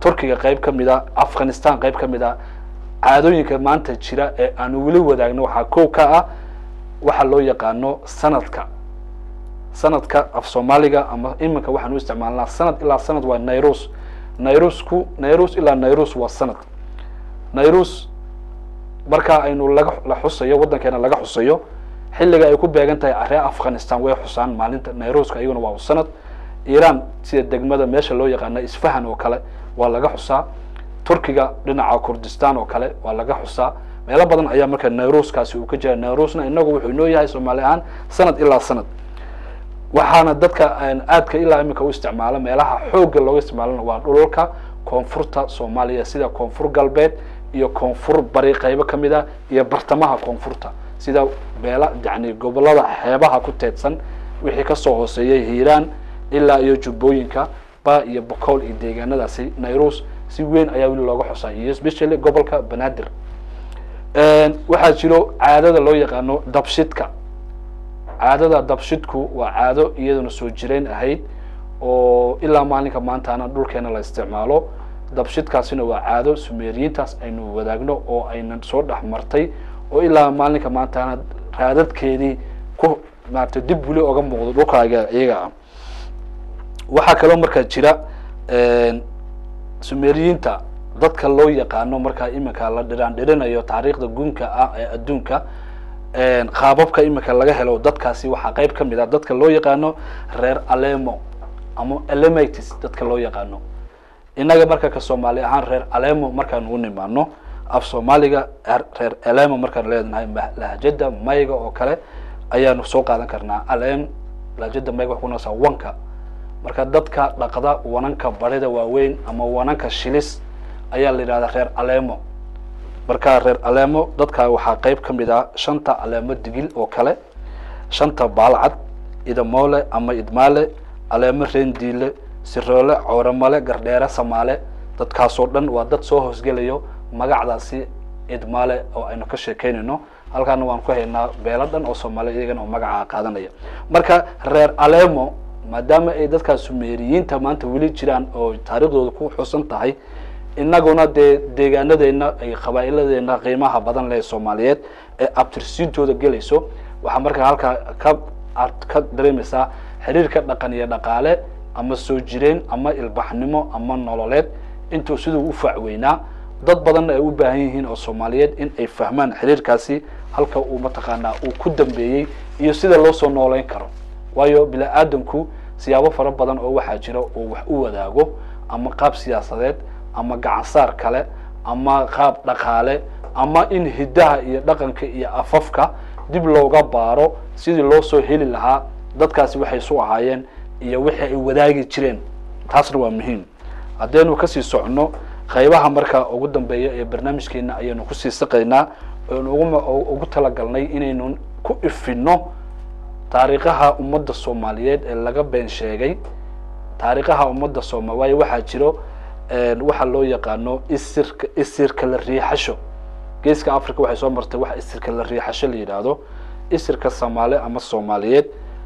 turkiga qayb ka mid a afghanistan qayb ka mid a caadooyinka maanta jira ee aanu weli wadaagno waxaa kow ka ah waxa loo yaqaano sanadka sanadka af soomaaliga ama iminka waxaan u isticmaalnaa sanad ilaa sanad waa nairus nairusku nairus ilaa nairus waa sanad nairus marka aynu laga la xusayo waddankeena laga xusayo xilliga ay ku beegan tahay reer afghanistan way xusaan maalinta nairuska iyaguna waa sanad iran sida degmada meesha loo yaqaana isfahan oo kale waa laga xusaa turkiga dhinaca kurdistan oo kale waa laga xusaa meelo badan ayaa marka nairuskaasi uu ka jira nairusna inagu wuxuu inoo yahay soomaali ahaan sanad ilaa sanad waxaana dadka aadka ilaa iminka u isticmaalo meelaha xoogga looga isticmaalona waa dhulalka koonfurta soomaaliya sida koonfur galbeed iyo koonfur bari qaybo ka mid ah iyo bartamaha koonfurta sida beela yani gobolada xeebaha ku teedsan wixii kasoo hooseeyay hiiraan ilaa iyo jubbooyinka ba iyo bocool iyo deegaanadaasi nairus si weyn ayaa weli looga xusaa iyo especially gobolka banaadir waxaa jiro caadada loo yaqaano dabshidka caadada dabshidku waa caado iyaduna soo jireyn ahayd oo ilaa maalinka maantaana dhulkeena la isticmaalo dabshidkaasina waa caado sumeeriyiintaas aynu wadaagno oo aynan soo dhex martay oo ilaa maalinka maantaana raadadkeedii ku maaragtay dib weli oga muuqdo dhulkaaga iyaga ah waxaa kaloo markaa jira sumeeriyiinta dadka loo yaqaano markaa iminka la dhiraan dhirinayo taariikhda gunka ah ee adduunka qaababka iminka laga helo dadkaasi waxaa qayb ka mid ah dadka loo yaqaano reer alemo ama elematis dadka loo yaqaano innaga marka ka soomaali ahaan reer alemo markaan u nimaano af soomaaliga reer alemo markaan leedahay lahjada mayga oo kale ayaanu soo qaadan karnaa alem lahjada mayga waxay kunasa wanka marka dadka dhaqda wananka barida waaweyn ama wananka shilis ayaa la yidhahdaa reer alemo marka reer alemo dadka waxaa qayb ka mid ah shanta aleemo digil oo kale shanta baalcad idamoole ama idmaale aleemo reendiile siroole cooramale gardheere samaale dadkaasoo dhan waa dad soo hoosgelayo magacdaasi idmaale oo aynu ka sheekeynayno halkaana waan ku haynaa beelo dhan oo soomaaliya iyagana oo magacaa qaadanaya marka reer alemo maadaama ay dadkaas sumeeriyiinta maanta weli jiraan oo taariikhdooda ku xusan tahay inaguna dee deegaanadeena ay qabaa'iladeena qiimaha badan leh soomaaliyeed ee abtirsiintooda gelayso waxaa markaa halkaa ka aad ka dareemaysaa xiriirka dhaqan iyo dhaqaale ama soo jireen ama ilbaxnimo ama nololeed intuu siduu u faacweynaa dad badanna ay u baahan yihiin oo soomaaliyeed in ay fahmaan xiriirkaasi halka uu mataqaanaa uu ku dambeeyey iyo sida loo soo nooleyn karo waayo bini aadamku siyaabo fara badan oo waxaa jira oo wax u wadaago ama qaab siyaasadeed ama gacansaar kale ama qaab dhaqaale ama in hiddaha iyo dhaqanka iyo afafka dib looga baaro sidii loo soo heli lahaa dadkaasi waxay su ahaayeen iyo wixii ay wadaagi jireen taasna waa muhiim haddaynu kasii socno qaybaha marka ugu dambeeya ee barnaamijkeena ayaynu kusii saqaynaa oonu ugu talagalnay inaynu ku ifino taariikhaha ummadda soomaaliyeed ee laga been sheegay taariikhaha ummadda sooma waayo waxaa jiro waxaa loo yaqaano isirka isirka la riixasho geeska africa waxay soo martay waxa isirka la riixasho la yidhaahdo isirka soomaali ama soomaaliyeed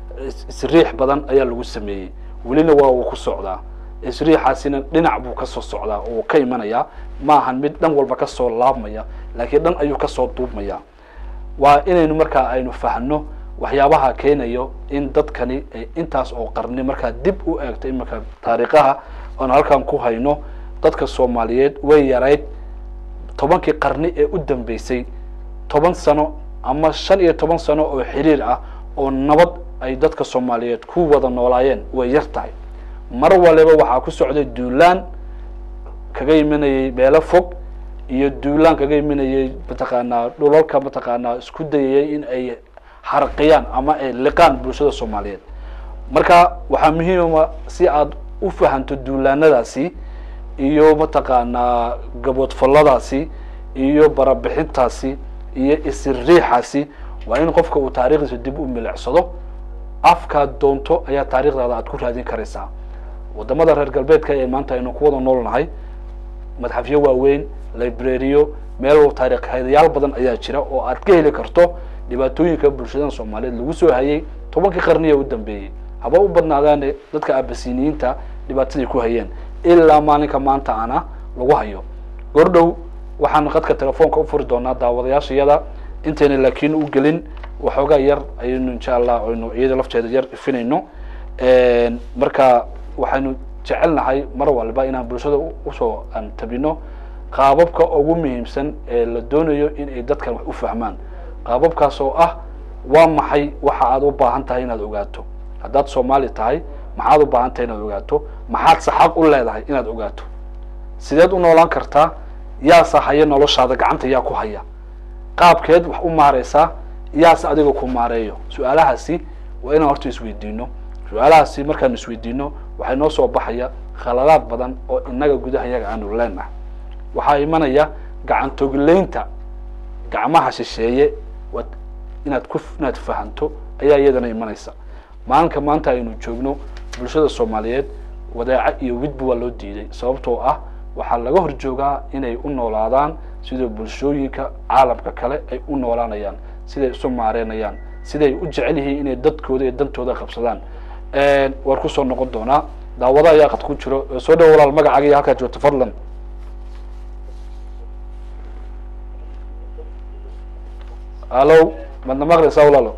isriix badan ayaa lagu sameeyey welina waa uu ku socdaa isriixaasina dhinac buu kasoo socdaa oo ka imanayaa maahan mid dhan walba kasoo laabmaya laakiin dhan ayuu kasoo duubmaya waa inaynu markaa aynu fahno waxyaabaha keenayo in dadkani ay intaas oo qarni markaa dib u eegto iminka taariikhaha oon halkan ku hayno dadka soomaaliyeed way yarayd tobankii qarni ee u dambeysay toban sano ama shan iyo toban sano oo xiriir ah oo nabad ay dadka soomaaliyeed ku wada noolaayeen way yar tahay mar waliba waxaa ku socday duulaan kaga imanayay meelo fog iyo duulaan kaga imanayay mataqaanaa dhulalka mataqaanaa isku dayayay in ay harqiyaan ama ay liqaan bulshada soomaaliyeed marka waxaa muhiima si aad u fahanto duulaanadaasi iyo mataqaanaa gaboodfalladaasi iyo barabixintaasi iyo isiriixaasi waa in qofka uu taarikhdiisa dib u milicsado afkaad doonto ayaa taarikhdaada aad ku raadin karaysaa wadamada reer galbeedka ee maanta aynu ku wada nool nahay madxafyo waaweyn librariyo meel taarikhhaydayaal badan ayaa jira oo aad ka heli karto dhibaatooyinka bulshada soomaaliyeed lagu soo hayay tobankii qarniya u dambeeyey haba u badnaadaane dadka abasiniyiinta dhibaatadii ku hayeen ilaa maalinka maanta ana lagu hayo gordhow waxaan qadka telefoonka ufuri doonaa daawadayaashayada intayna laakiin u gelin waxoogaa yar ayaynu insha allah aynu iyada lafteeda yar ifinayno marka waxaynu jecelnahay mar walba inaan bulshada usoo aan tabino qaababka ugu muhiimsan ee la doonayo in ay dadkan wax u fahmaan qaababkaas oo ah waa maxay waxa aad u baahan tahay inaad ogaato haddaad soomaali tahay maxaad u baahan tahay inaad ogaato maxaad se xaq u leedahay inaad ogaato sideed u noolaan kartaa yaase haya noloshaada gacanta yaa ku haya qaabkeed wax u maareysaa yaase adiga ku maareeyo su-aalahaasi waa inaan horta isweydiino su-aalahaasi markaan isweydiino waxay noo soo baxaya khaladaad badan oo inaga gudaha yaga aanu leenahay waxaa imanaya gacantogleynta gacmaha shisheeye waad inaad ku inaad fahanto ayaa iyadana imanaysa maalinka maanta aynu joogno bulshada soomaaliyeed wadaaco iyo widba waa loo diiday sababtoo ah waxaa laga hor joogaa inay u noolaadaan sida bulshooyinka caalamka kale ay u noolaanayaan siday isu maareynayaan siday u jecel yihiin inay dadkooda iyo dantooda qabsadaan waan kusoo noqon doonaa daawada ayaa qad ku jiro soo dhawo walaal magacaaga iyo halkaa joogto fadlan hallo madna maqlaysaa walaalo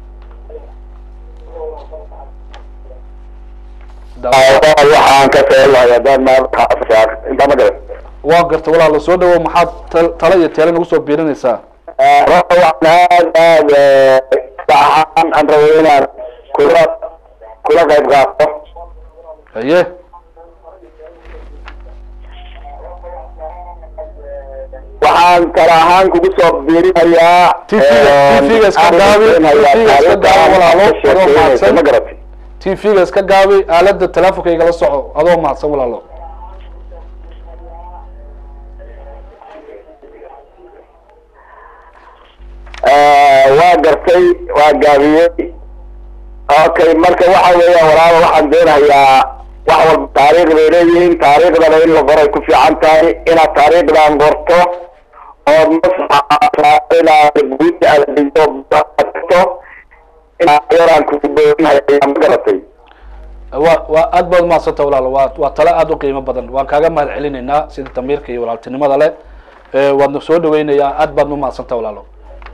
waxaan ka seelay hadaan maarkaa intaa ma garan waa garta walaalo soo dhawo maxaad ta- tala iyo teele nagu soo biirinaysaa waxaan aad aad saxaan aan rabo inaan kula kula qayb qaato haye waxaan kala ahaan kugu soo biirinayaa TV-ga iska gaabi, TV-ga iska gaabi walaalo, adoo mahadsan. ma garatay t v-ga iska gaabi aalada telefonka igala soco adoo mahadsan walaalo waa gartay waa gaabiyey okay marka waxa weeyaan walaalo waxaan doonayaa wax walba taariikh bay leeyihiin taariikhdana in la qoray ku fiican tahay inaad taariikhdan qorto ood masaxa inaad guud aad dhigo to inaad yaraan kugu booninayaa ma garatay wa waa aad baad umahadsanta walaalo waa waa tale aada u qiimo badan waan kaaga mahad celinaynaa sida damiirka iyo walaaltinimada leh waadna soo dhaweynayaa aad baadna umahadsanta walaalo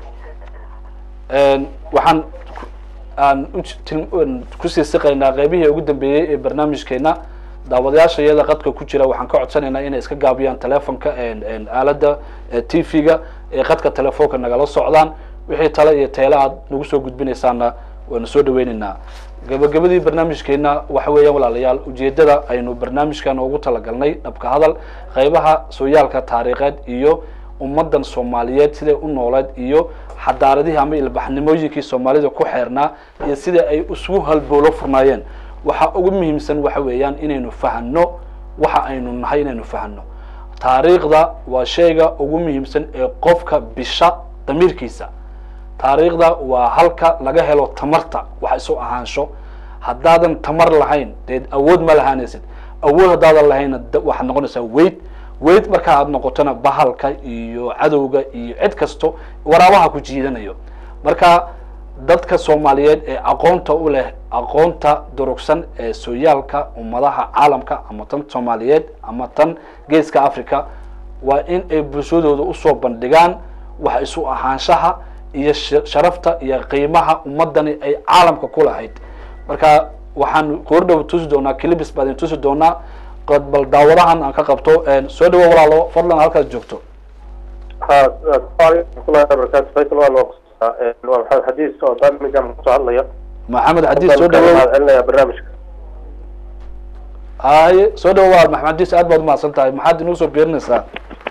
waxaan aan util- kusii siqaynaa qeybihii ugu dambeeyey ee barnaamijkeena daawadayaasha iyada qadka ku jira waxaan ka codsanaynaa inay iska gaabiyaan telefonka aalada t v-ga ee qadka telefoonka nagala socdaan wixii tale iyo teele aad nagu soo gudbinaysaana waanu soo dhaweynaynaa gabagabadii barnaamijkeena waxa weeyaan walaalayaal ujeedada aynu barnaamijkan ugu talagalnay dhabka hadal qeybaha sooyaalka taariikheed iyo ummadan soomaaliyeed siday u nooleed iyo xadaaradihii ama ilbaxnimooyinkii soomaalida ku xeernaa iyo sida ay isugu halboolo furnaayeen waxa ugu muhiimsan waxa weeyaan inaynu fahano waxa aynu nahay inaynu fahano taariikhda waa shayga ugu muhiimsan ee qofka bisha damiirkiisa taariikhda waa halka laga helo tamarta wax isu ahaansho haddaadan tamar lahayn dee awood ma lahaanaysid awood haddaadan lahaynna da- waxaad noqonaysaa weyd weyd marka aad noqotona bahalka iyo cadowga iyo cid kasto waraabaha ku jiidanayo marka dadka soomaaliyeed ee aqoonta u leh aqoonta durugsan ee sooyaalka ummadaha caalamka ama tan soomaaliyeed ama tan geeska africa waa in ay bulshadooda usoo bandhigaan wax isu ahaanshaha iyo sh- sharafta iyo qiimaha ummadani ay caalamka ku lahayd marka waxaan koordhow tusi doonaa clibis baan idin tusi doonaa qod bal daawadahan aan ka qabto soo dhawo walaalo fadlan halkaas joogto waraxmatullahi wabarakatu faysal waa loo waa maxamed xadiis oo birmingham kasoo hadlaya maxamed xadiis soo dhawow mahad celinaya barnaamijka haye soo dhawo walaal maxamed xadiis aad baad umahadsan tahay maxaad inuu soo biirinaysaa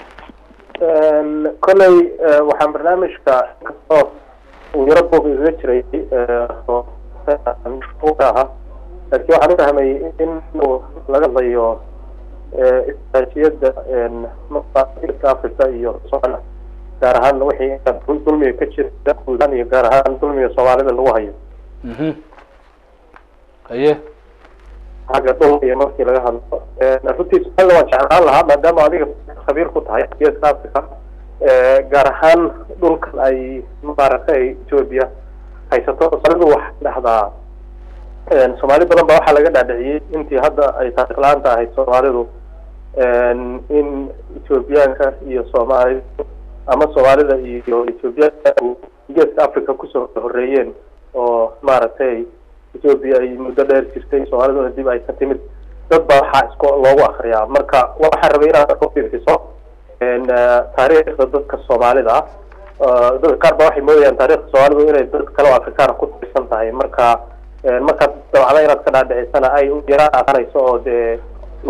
kolley waxaan barnaamijka inkastoo uu yaro buuq igaga jiray oo ahaa laakiin waxaan u fahmay in uu laga hadlayo istraatijiyadda maska africa iyo somalia gaar ahaan wixii dulmiga ka jira guulaan iyo gaar ahaan dulmiga soomaalida lagu hayo mhm haye xagga dhulka iyo markii laga hadlo runtii su-aalna waan jeclaan lahaa maadaama adiga khabiir ku tahay geeska africa gaar ahaan dhulkan ay maaragtay ethiopia haysato salidu waxay dhahdaa soomaali badan baa waxaa laga dhaadhiciyey intii hadda ay taariikh la-aanta ahayd soomaalidu in ethoobiyaanka iyo soomaali ama soomaalida iyo ethoobiyaanka geeska africa kusoo horeeyeen oo maaragtay ethoobia ay muddo dheer jirtay soomaaliduna dib ay ka timid dad baa waxaa isko loogu akriyaa marka waxaan rabay inaad ku fiirfiso taariikhda dadka soomaalida ah dadka qaar ba waxay moodayaan taarikhda soomaalidu inay dad kale oo afrikaana ku tirsan tahay marka markaad dabcda inaad ka dhaadhicisana ay u yaraan aqanayso oo dee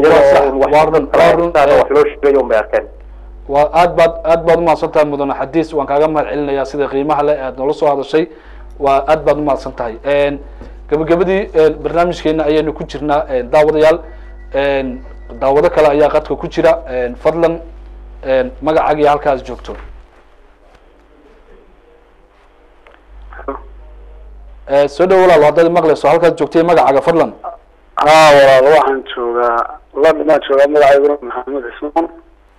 wax loo sheegayo un bay arkeen waa aad baad aad baad umahadsan tahay mudane xadiis waan kaaga mahad celinayaa sida qiimaha le aad noola soo hadashay waa aad baad umahadsan tahay gabagabadii barnaamijkeena ayaynu ku jirnaa daawadayaal daawado kale ayaa qadka ku jira fadlan magacaaga iyo halkaas joogto soo dhow walaal haddaad maqlayso halkaad joogtay magacaaga fadlan haa walaal waxaan joogaa london baan joogaa magacayguna maxamed cismaan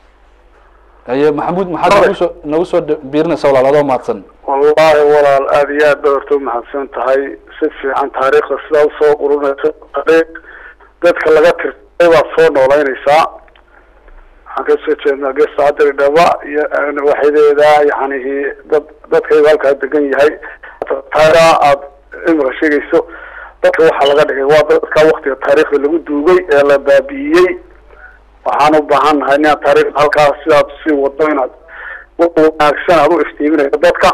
aye maxamuud maxaad nagu soo nagu soo biirinaysa walaal adoo mahadsan wallahi walaal aada iyo aad ba horta umahadsan tahay si fiican taariikhda sidaa usoo qurunaysa taariikh dadka laga tirtay baad soo noolaynaysaa waxaan kasoo jeednaa geestaadiri dhaba iyo waxadeeda yacnihi dad dadkayga halkaa degan yahay taariha aada imika sheegayso dadka waxaa laga dhigay waa dadka waktiga taariikhda lagu duugay ee la baabi'iyey waxaan u baahan nahay inaad taariikhda halkaas sidaad sii wado inaad wanaagsan aad u iftiiminayso dadka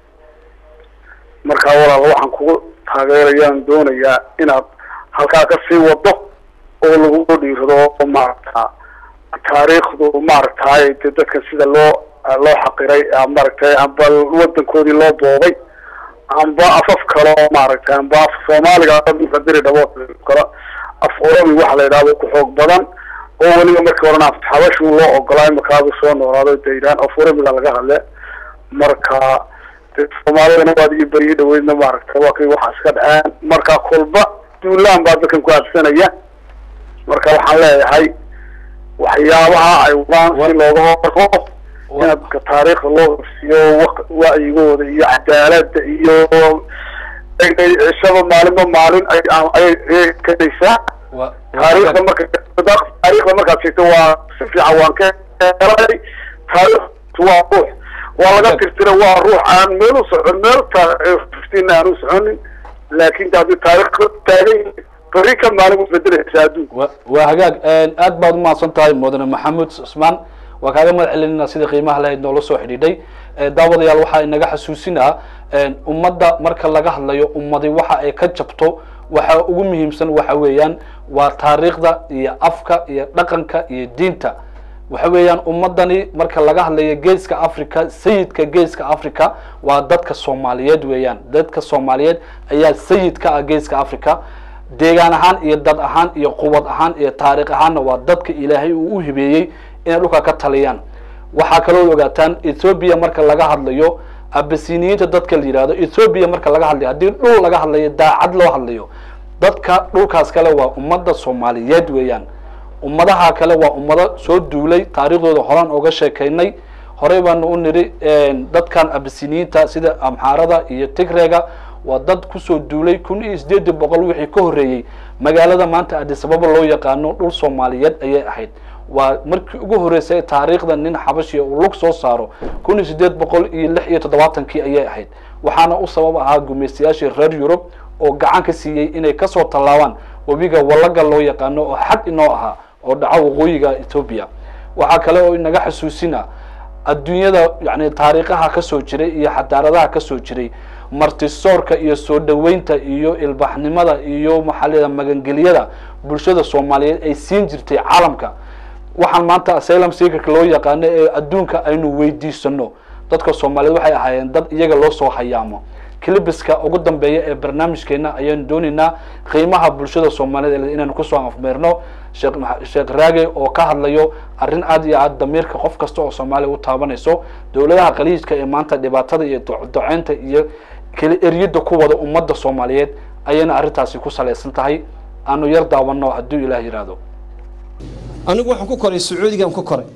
marka walaal waxaan kugu taageerayaan doonayaa inaad halkaa ka sii wado oo lagu dhiirado oo maaragta taariikhdu maaragtay de dadka sida loo loo xaqiray maaragtay amba wadankoodii loo boobay amba afaf kale oo maaragtay amba af soomaaliga diri dhabo kale af oromi waxa la yidhahdo ku xoog badan oo weliba markii horena af xabashu loo ogolaay markaadu soo noolaado de yidhahan af oromiga laga hadle marka de soomaalidana waad ii beriyi dhaweydna maaragtay waa kay waxaas ka dhaceen marka kolba duulaan baa dadkan ku habsanaya marka waxaan leeyahay waxyaabaha ay wadaan si looga hortago inaad taariikhda loo horsiiyo wacyigooda iyo cadaalada iyo cishaba maalinba maalin ayay kadaysaa taariikhda marka taariikhda markaad sheegto waa si fiican waan ka helay taariikhtu waa ruux waa laga tirtira waa ruux aan meel u socon meel tiftiin aan u soconin laakin haddii taarikh taagan beri ka maalin isbedelaysa adduunka waa hagaag aad baad umahadsan tahay mudane maxamuud cusmaan waa kaaga mahad celinayna sida qiimaha lahayd noola soo xidhiidhay daawadayaal waxaa inaga xasuusinaa ummadda marka laga hadlayo ummadi waxa ay ka jabto waxa ugu muhiimsan waxa weeyaan waa taariikhda iyo afka iyo dhaqanka iyo diinta waxa weeyaan ummadani marka laga hadlayo geeska africa sayidka geeska africa waa dadka soomaaliyeed weeyaan dadka soomaaliyeed ayaa sayid ka ah geeska africa deegaan ahaan iyo dad ahaan iyo quwad ahaan iyo taariikh ahaanna waa dadka ilaahay uu u hibeeyey inay dhulka ka taliyaan waxaa kaloo ogaataan ethoobia marka laga hadlayo abasiniyiinta dadka la yihahdo ethoobia marka laga hadlayo haddii dhul laga hadlayo daacad loo hadlayo dadka dhulkaas kale waa ummadda soomaaliyeed weeyaan ummadaha kale waa ummado soo duulay taariikhdooda horaan oga sheekaynay horey baanu u niri dadkan abasiniyiinta sida amxaarada iyo tigrega waa dad kusoo duulay kun iyo sideedi boqol wixii ka horreeyey magaalada maanta adisababa loo yaqaano dhul soomaaliyeed ayay ahayd waa markii ugu horreysay taariikhda nin xabashiya uu lug soo saaro kun iyo sideed boqol iyo lix iyo toddobaatankii ayay ahayd waxaana u sabab ahaa gumaystayaashii reer yurub oo gacan ka siiyey inay kasoo tallaabaan webiga wallaga loo yaqaano oo xad inoo ahaa oo dhaco waqooyiga ethoobia waxaa kale oo inaga xasuusina adduunyada yani taariikhaha kasoo jiray iyo xadaaradaha kasoo jiray martisoorka iyo soo dhaweynta iyo ilbaxnimada iyo maxaa magangeliyada bulshada soomaaliyeed ay siin jirtay caalamka waxaan maanta asylum seekerka loo yaqaano ee adduunka aynu weydiisano dadka soomaaliyeed waxay ahaayeen dad iyaga loo soo hayaamo clibiska ugu dambeeya ee barnaamijkeena ayaan doonaynaa qiimaha bulshada soomaaliyeed inaynu kusoo afmeerno sheekh sheekh raage oo ka hadlayo arrin aad iyo aad damiirka qof kasta oo soomaaliya u taabanayso dowladaha khaliijka ee maanta dhibaatada iyo doceynta iyo kala eryada ku wada ummadda soomaaliyeed ayayna arrintaasi ku salaysan tahay aanu yar daawano hadduu ilaah yidhaahdo anigu waxaan ku koray sacuudigaan ku koray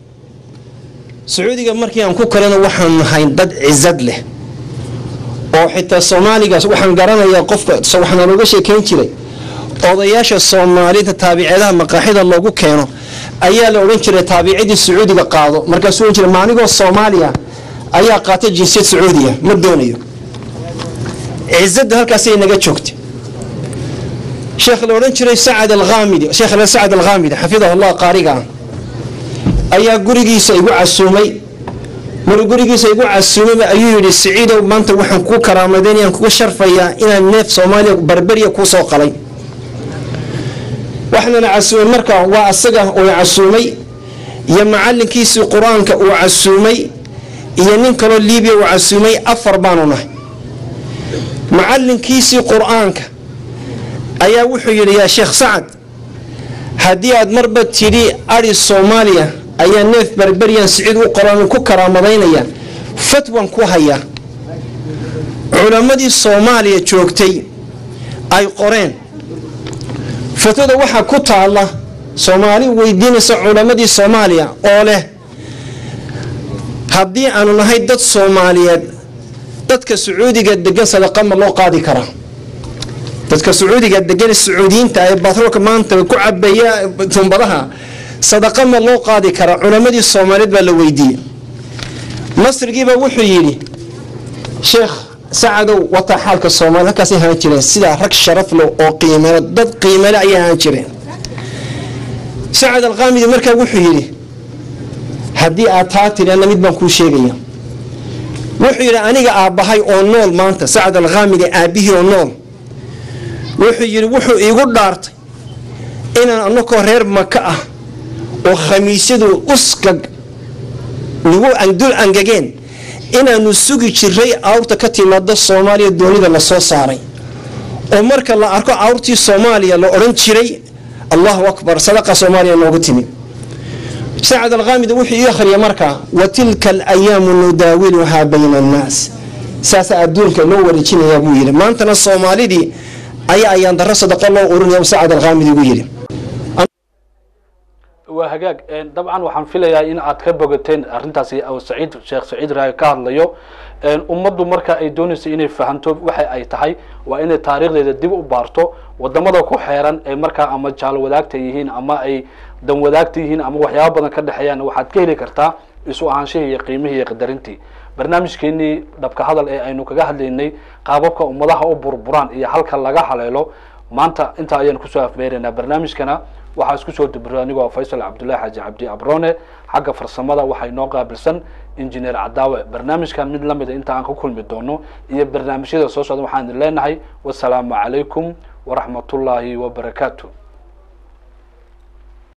sacuudiga markii aan ku korayna waxaan nahay dad cizad leh oo xitaa soomaaligaas waxaan garanayaa qofka waxaan uga sheekayn jiray odayaasha soomaalida taabiceedaha maqaaxida loogu keeno ayaa la odhan jiray taabicidii sacuudiga qaado markaasuu odhan jiray maanigoo soomaaliya ayaa qaata jinsiyad sacuudiya ma doonayo cizadda halkaasay naga joogtay sheekh la odhan jiray sacad alkhaamidi sheekh sacad alkhaamidi xafidahullah qaariga ah ayaa gurigiisa igu casuumay maruu gurigiisa igu casuumay ayuu yidhi siciidow maanta waxaan kuu karaamadeynayaan kugu sharfayaa inaan neef soomaaliya barberiya kuu soo qalay waxaana casuumay marka waa asaga uu casuumay iyo macalinkiisii qur-aanka uu casuumay iyo nin kaloo liibiya uu casuumay afar baanu nahay macalinkiisii qur-aanka ayaa wuxuu yidhi yaa sheekh sacad haddii aad marba tidhi ari soomaaliya ayaa neef berberiyan siciid u qoran ku karaamadaynaya fatwan ku hayaa culammadii soomaaliya joogtay ay qoreen fatwada waxaa ku taalla soomaali weydiinaysa culammadii soomaaliya oo leh haddii aanu nahay dad soomaaliyeed dadka sacuudiga degan sadaqa ma loo qaadi karaa dadka sacuudiga degan sacuudiyiinta ee batroolka maanta ku cabaya tumbadaha sadaqa ma loo qaadi karaa culammadii soomaaliyeed baa la weydiiyey masrigiiba wuxuu yidhi sheekh sacadow wataa xaalka soomaliya halkaasay ahaan jireen sidaa rag sharafle oo qiimale dad qiimale ayay ahaan jireen sacad alkaamidi markaa wuxuu yidhi haddii aad taa tiri anna mid baan kuu sheegaya wuxuu yidhi aniga aabbahay oo nool maanta sacad alkhaamidi aabbihii oo nool wuxuu yidhi wuxuu iigu dhaartay inaan anakoo reer maka ah oo khamiisyadu uskag nagu dul angageen inaanu sugi jiray awrta ka timaada soomaaliya doonida lasoo saaray oo marka la arko awrtii soomaaliya la odhan jiray allahu akbar sadaqa soomaaliya noogu timi sacad alkhaamid wuxuu ii akhriya markaa wa tilka alayaamu nudaawiluhaa bayna annaas saasa adduunka loo wareejinayaa buu yidhi maantana soomaalidii ayaa ayaan darro sadaqo loo urinaya sacad alkhaamid igu yidhi waa hagaag dabcan waxaan filayaa in aad ka bogateen arrintaasi saciid sheekh saciid raage ka hadlayo ummaddu marka ay doonayso inay fahanto waxa ay tahay waa inay taariikhdeeda dib u baarto wadamada ku xeeran ee markaa ama jaalo wadaagta yihiin ama ay dan wadaagta yihiin ama waxyaaba badan ka dhexeeyaan waxaad ka heli kartaa isu ahaanshihii iyo qiimihii iyo qadarintii barnaamijkeenii dhabka hadal ee aynu kaga hadlaynay qaababka ummadaha u burburaan iyo halka laga haleelo maanta intaa ayaan kusoo afmeeraynaa barnaamijkana waxaa isku soo dibiro anigoo faysal cabdullahi xaaji cabdi abrone xagga farsamada waxaa inoo qaabilsan injineer cadaawe barnaamijkan mid lamida inta aan ka kulmi doono iyo barnaamijyada soo socda waxaan idin leenahay wasalaamu calaykum waraxmatullaahi wabarakaatu